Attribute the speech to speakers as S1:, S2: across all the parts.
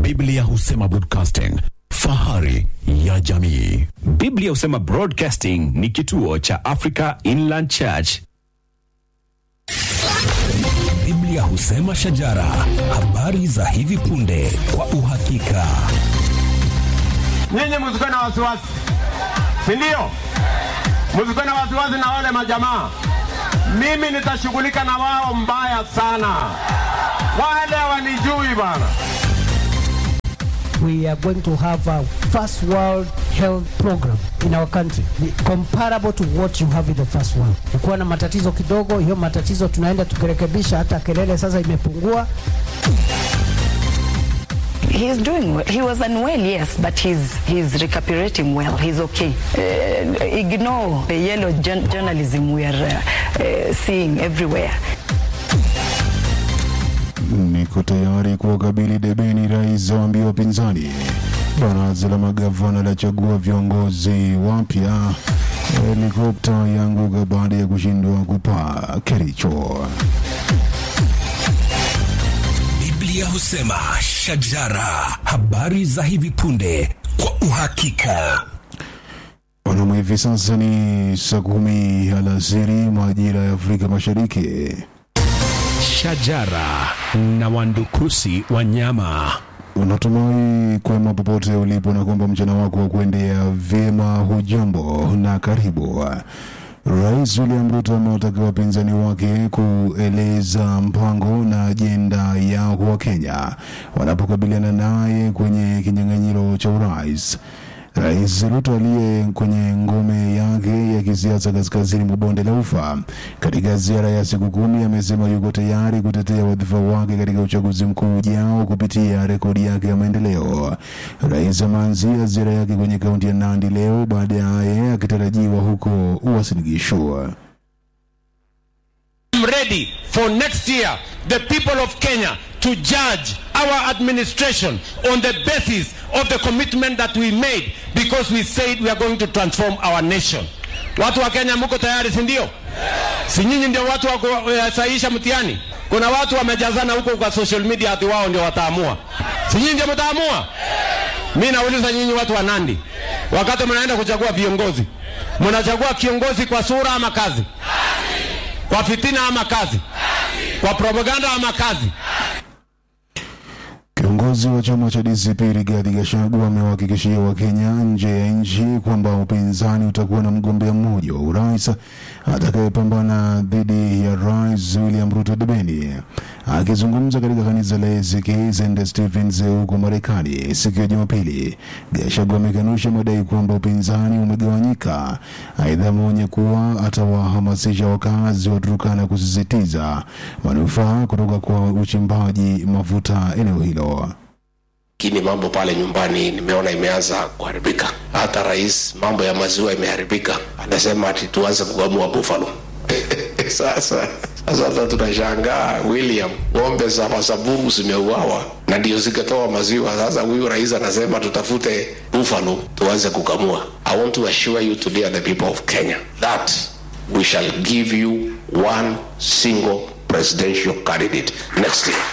S1: Biblia husema broadcasting, fahari ya jamii.
S2: Biblia husema Broadcasting ni kituo cha Africa Inland Church.
S3: Biblia husema shajara, habari za hivi punde kwa uhakika.
S4: Nyinyi msikuwe na wasiwasi, si ndio? Msikuwe na wasiwasi na wale majamaa. Mimi nitashughulika na wao mbaya sana, wale wanijui bana.
S5: we are going to have a first world health program in our country comparable to what you have in the first world. Ukiwa na matatizo kidogo, hiyo matatizo tunaenda tukirekebisha, hata kelele sasa imepungua.
S6: He's doing well. He was unwell, yes, but he's he's recuperating well. He's okay. Uh, ignore the yellow jour- journalism we are uh, uh, seeing everywhere.
S7: Niko tayari kuwakabili debeni rais waambia wapinzani. Baraza la magavana lachagua viongozi wapya. Helikopta yaanguka baada ya kushindwa kupaa Kericho.
S3: Biblia husema shajara, habari za hivi punde kwa uhakika.
S7: Wanaume, hivi sasa ni saa kumi alasiri majira ya Afrika Mashariki.
S2: Shajara na wandukusi wanyama.
S7: Unatumai kwema popote ulipo na kwamba mchana wako wa kuendea vyema. Hujambo na karibu. Rais William Ruto amewataka wapinzani wake kueleza mpango na ajenda yao kwa Wakenya wanapokabiliana naye kwenye kinyang'anyiro cha urais. Rais Ruto aliye kwenye ngome yake ya kisiasa kaskazini mwa bonde la Ufa katika ziara ya siku kumi amesema yuko tayari kutetea wadhifa wake katika uchaguzi mkuu ujao kupitia rekodi yake ya maendeleo. Rais ameanzia ziara yake kwenye kaunti ya Nandi leo, baadaye akitarajiwa huko Uasin Gishu.
S4: I'm ready for next year the people of Kenya to judge our administration on the basis of the commitment that we made because we said we are going to transform our nation. Watu wa Kenya mko tayari si ndio? Si nyinyi ndio watu wa kusahihisha mtihani? Kuna watu wamejazana huko kwa social media ati wao ndio wataamua. Si nyinyi ndio mtaamua? Mimi nauliza nyinyi watu wa Nandi, wakati mnaenda kuchagua viongozi, mnachagua kiongozi kwa sura ama kazi? Kwa fitina ama kazi? Kwa propaganda ama kazi?
S7: Kiongozi wa chama cha DCP Rigathi Gachagua amewahakikishia Wakenya nje ya nchi kwamba upinzani utakuwa na mgombea mmoja wa urais atakayepambana dhidi ya Rais William Ruto debeni. Akizungumza katika kanisa la ACK St. Stephen's huko Marekani siku ya Jumapili, Gachagua amekanusha madai kwamba upinzani umegawanyika. Aidha, ameonya kuwa atawahamasisha wakazi wa Turkana kusisitiza manufaa kutoka kwa uchimbaji mafuta eneo hilo.
S8: lakini mambo pale nyumbani nimeona imeanza kuharibika. Hata rais, mambo ya maziwa imeharibika, anasema ati tuanze kukamua buffalo. Sasa sasa hata tunashangaa William, ng'ombe za Masamburu zimeuawa na ndio zikatoa maziwa. Sasa huyu rais anasema tutafute buffalo tuanze kukamua. I want to assure you today the people of Kenya that we shall give you one single presidential candidate next year.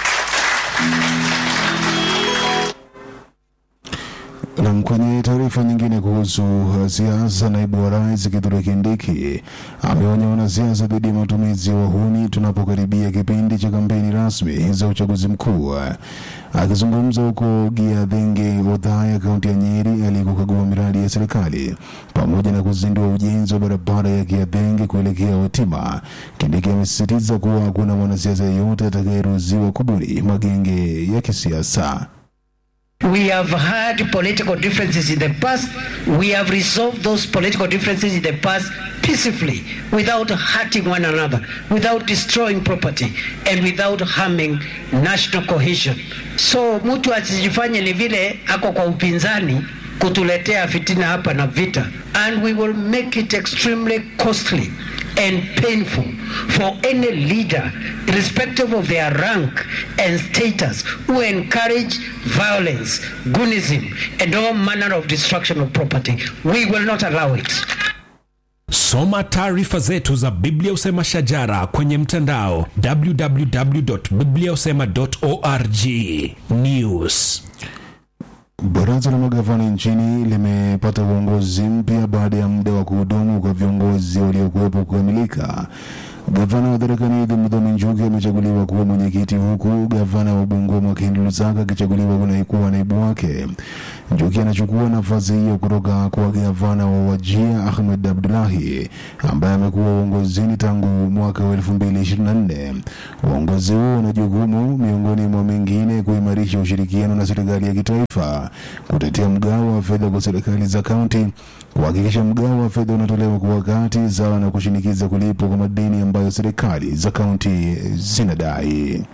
S7: Nam, kwenye taarifa nyingine kuhusu uh, siasa, naibu wa rais Kithure Kindiki ameonya wanasiasa dhidi ya matumizi ya wahuni tunapokaribia kipindi cha kampeni rasmi za uchaguzi mkuu. Akizungumza huko Giathenge, Othaya, kaunti ya Nyeri, alikokagua miradi ya serikali pamoja na kuzindua ujenzi wa barabara ya Giathenge kuelekea Wetima, Kindiki amesisitiza kuwa hakuna mwanasiasa yeyote atakayeruhusiwa kubuni magenge ya kisiasa.
S5: We have had political differences in the past. We have resolved those political differences in the past peacefully without hurting one another, without destroying property, and without harming national cohesion. So mtu asijifanye ni vile ako kwa upinzani kutuletea fitina hapa na vita. And we will make it extremely costly and painful for any leader, irrespective of their rank and status, who encourage violence, goonism, and all manner of destruction of property. We will not allow it.
S3: Soma taarifa zetu za Biblia Usema Shajara kwenye mtandao www.bibliausema.org. News
S7: Baraza la magavana nchini limepata uongozi mpya baada ya muda wa kuhudumu kwa viongozi waliokuwepo kukamilika. Gavana wa Tharaka Nithi Muthomi Njuki amechaguliwa kuwa mwenyekiti huku gavana wa Bungoma Mwakindu Lusaka akichaguliwa kuwa naibu wake. Njuki anachukua nafasi hiyo kutoka kwa gavana wa Wajia Ahmed Abdullahi ambaye amekuwa uongozini tangu mwaka wa 2024. Uongozi huo una jukumu miongoni mwa mengine kuimarisha ushirikiano na serikali ya kitaifa, kutetea mgao wa fedha kwa serikali za kaunti, kuhakikisha mgao wa fedha unatolewa kwa wakati sawa na kushinikiza kulipwa kwa madeni ambayo serikali za kaunti zinadai.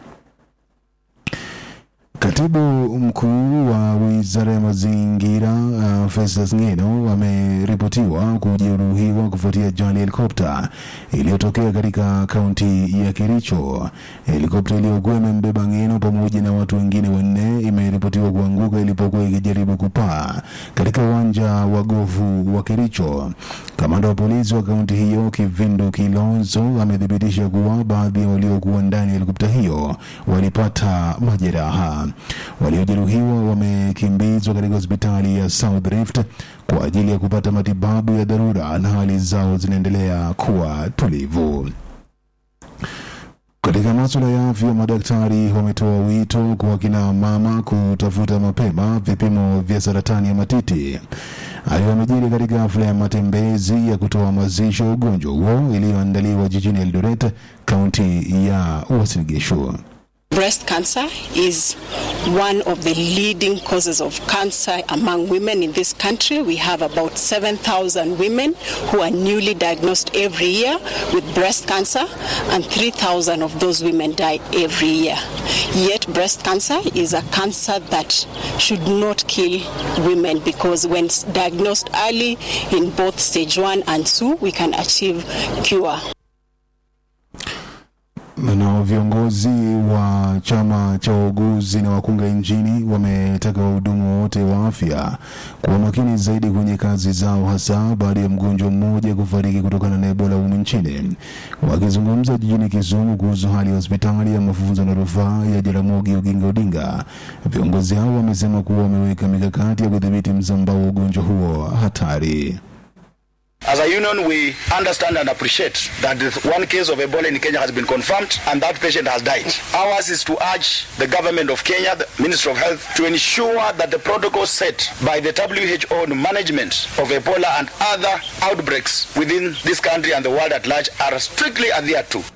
S7: Katibu mkuu wa wizara ya mazingira uh, Festus Ngeno ameripotiwa kujeruhiwa kufuatia ajali ya helikopta iliyotokea katika kaunti ya Kericho. Helikopta iliyokuwa imembeba Ngeno pamoja na watu wengine wanne imeripotiwa kuanguka ilipokuwa ikijaribu kupaa katika uwanja wa gofu wa Kericho. Kamanda wa polisi wa kaunti hiyo Kivindu Kilonzo amethibitisha kuwa baadhi ya waliokuwa ndani ya helikopta hiyo walipata majeraha. Waliojeruhiwa wamekimbizwa katika hospitali ya South Rift kwa ajili ya kupata matibabu ya dharura na hali zao zinaendelea kuwa tulivu. Katika masuala ya afya, madaktari wametoa wito kwa kina mama kutafuta mapema vipimo vya saratani ya matiti. Hayo yamejiri katika hafla ya matembezi ya kutoa mazisho ya ugonjwa huo iliyoandaliwa jijini Eldoret, kaunti ya Uasin Gishu.
S9: Breast cancer is one of the leading causes of cancer among women in this country. We have about 7,000 women who are newly diagnosed every year with breast cancer, and 3,000 of those women die every year. Yet, breast cancer is a cancer that should not kill women because when diagnosed early in both stage 1 and 2, we can achieve cure.
S7: Na viongozi wa chama cha wauguzi na wakunga nchini wametaka wahudumu wote wa afya kuwa makini zaidi kwenye kazi zao, hasa baada ya mgonjwa mmoja kufariki kutokana na Ebola humu nchini. Wakizungumza jijini Kisumu kuhusu hali ya hospitali ya mafunzo na rufaa ya Jaramogi Oginga Odinga, viongozi hao wamesema kuwa wameweka mikakati ya kudhibiti msambao wa ugonjwa huo hatari.
S10: As a union, we understand and appreciate that the one case of Ebola in Kenya has been confirmed and that patient has died. Ours is to urge the government of Kenya, the Ministry of Health, to ensure that the protocols set by the WHO on management of Ebola and other outbreaks within this country and the world at large are strictly adhered to.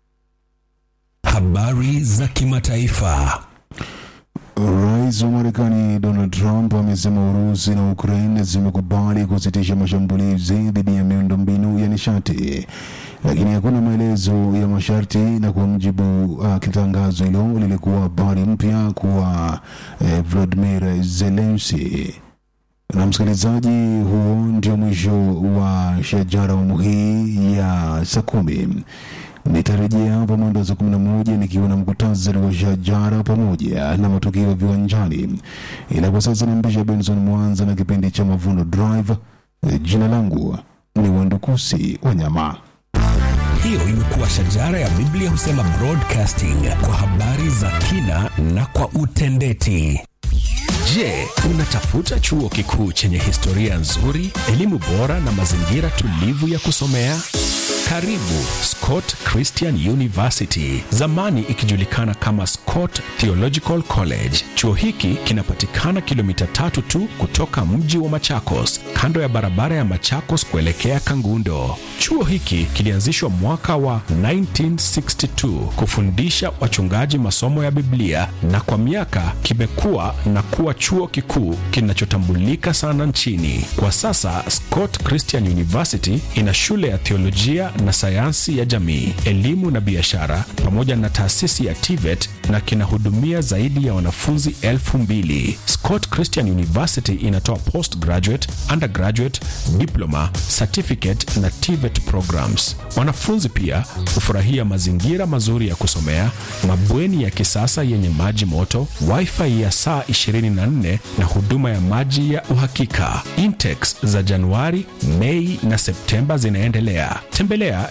S3: Habari za kimataifa.
S7: Rais wa Marekani Donald Trump amesema Urusi na Ukraine zimekubali kusitisha mashambulizi dhidi ya miundombinu ya nishati, lakini hakuna maelezo ya masharti, na kwa mjibu uh, kitangazo hilo lilikuwa habari mpya kwa eh, Vladimir Zelensky. Na msikilizaji, huo ndio mwisho wa shajara awamu hii ya saa kumi. Nitarejea hapa mwendo wa saa kumi na moja nikiwa na mkutasari wa shajara pamoja na matukio ya viwanjani, ila kwa sasa nampisha Benson Mwanza na kipindi cha Mavuno Drive. Jina langu ni Wandukusi Wanyama.
S3: Hiyo imekuwa shajara ya Biblia husema broadcasting kwa habari za kina na kwa utendeti.
S2: Je, unatafuta chuo kikuu chenye historia nzuri, elimu bora na mazingira tulivu ya kusomea? Karibu Scott Christian University, zamani ikijulikana kama Scott Theological College. Chuo hiki kinapatikana kilomita tatu tu kutoka mji wa Machakos, kando ya barabara ya Machakos kuelekea Kangundo. Chuo hiki kilianzishwa mwaka wa 1962 kufundisha wachungaji masomo ya Biblia na kwa miaka kimekuwa na kuwa chuo kikuu kinachotambulika sana nchini. Kwa sasa Scott Christian University ina shule ya theolojia na sayansi ya jamii, elimu na biashara pamoja na taasisi ya TVET na kinahudumia zaidi ya wanafunzi elfu mbili. Scott Christian University inatoa postgraduate, undergraduate, diploma, certificate na TVET programs. Wanafunzi pia hufurahia mazingira mazuri ya kusomea, mabweni ya kisasa yenye maji moto, wifi ya saa 24 na huduma ya maji ya uhakika. Intakes za Januari, Mei na Septemba zinaendelea. Tembelea tembelea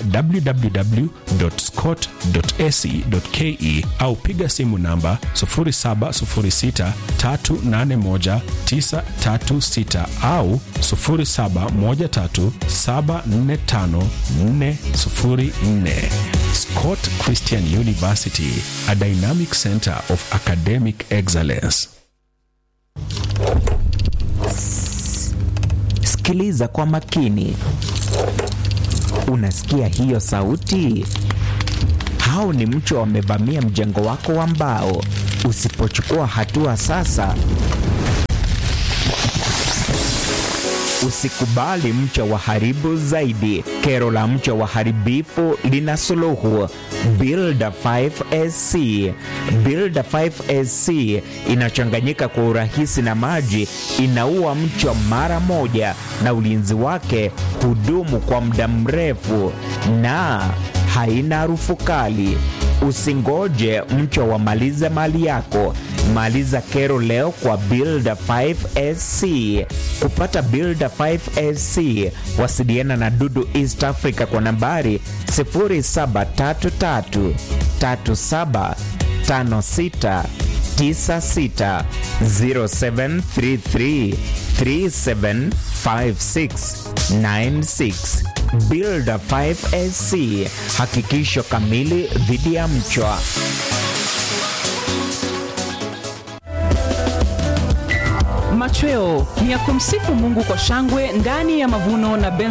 S2: www.scott.ac.ke au piga simu namba 0706381936 au 0713745404. Scott Christian University, a dynamic center of academic excellence.
S11: Sikiliza kwa makini. Unasikia hiyo sauti? Hao ni mchwa wamevamia mjengo wako wa mbao. Usipochukua hatua sasa, usikubali mchwa waharibu zaidi. Kero la mchwa waharibifu lina suluhu. Builder 5SC. Builder 5SC inachanganyika kwa urahisi na maji, inaua mchwa mara moja, na ulinzi wake hudumu kwa muda mrefu na haina harufu kali. Usingoje mchwa wamalize mali yako. Maliza kero leo kwa Builder 5SC. Kupata Builder 5SC, wasiliana na Dudu East Africa kwa nambari 0733 37 56 96 0733 375696 Builder 5SC, hakikisho kamili dhidi ya mchwa.
S12: Machweo ni ya kumsifu Mungu kwa shangwe ndani ya mavuno na Ben